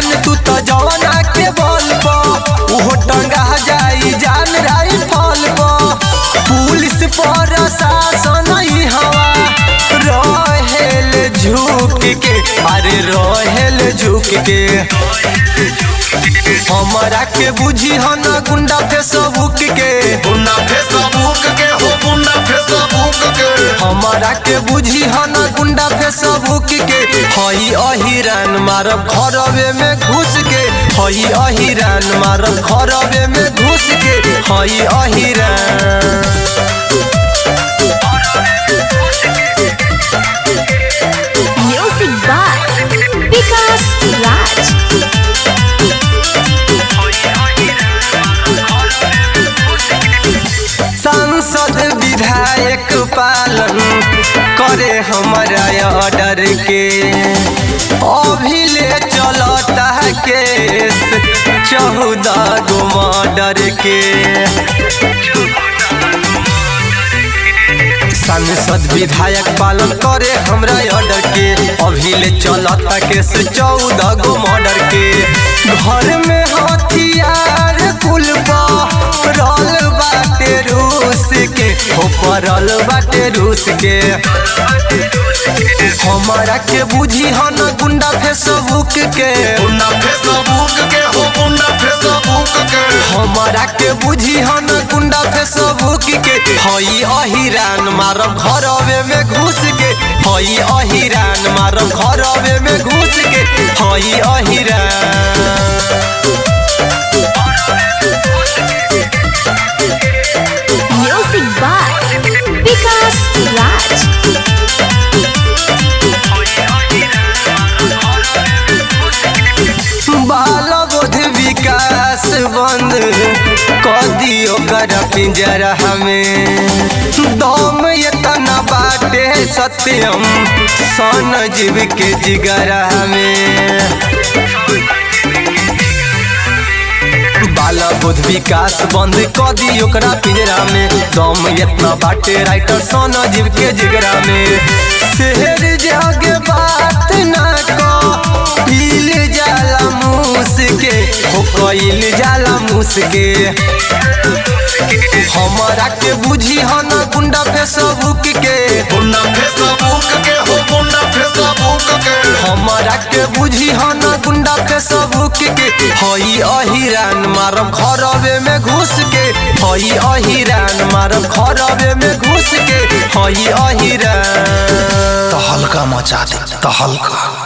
जान तू तो जवाना के बल पर उहो टंगा जाई जान राई फल पर पुलिस पर शासन ही हवा रहेल झुक के अरे रहेल झुक के हमरा के बुझी हन गुंडा फेसबुक के गुंडा फेसबुक के हो गुंडा फेसबुक के हमरा के बुझी हन गुंडा फेसबुक के हई अहिरान मारब घरवे में घुस के हई अहिरान मारब घरवे में घुस के हई अहिरान Music by Vikas Raj. सांसद विधायक पालन करे हमारा ऑर्डर के अभी ले चलता केस चौदह गो मर्डर के सांसद विधायक पालन करे हमरा ऑर्डर के अभी ले चलता केस चौदह गो मर्डर के घर में हथियार कुल रल बाटे रूस के हो परल बाटे रूस के हमारा के बुझी हन गुंडा फेसबुक के गुंडा फेसबुक के हो गुंडा फेसबुक के हमारा के बुझी हन गुंडा फेसबुक के हई अहिरान मारब घरवे में घुस के हई अहिरान मारब घरवे में घुस के हई अहिरान Music by Vikas Raj. बाल बोध विकास बंद कर दियो कर पिंजरा हमें दम इतना बाटे सत्यम सन जीव के जिगरा हमें बाला बुध विकास बंद क दी ओकरा पिंजरा में दम इतना बाटे राइटर सोना जीव के जिगरा में शहर जग बात ना को पील जाला मूस के हो कइल जाला मूस के हमारा के बुझी हन गुंडा फेसबुक के गुंडा फेसबुक के हो गुंडा फेसबुक के हमारा के बुझी हन गुंडा फेसबुक के हई अहिरान मारब घरवे में घुस के हई अहिरान मारब घरवे में घुस के हई अहिरान तहलका मचा दे तहलका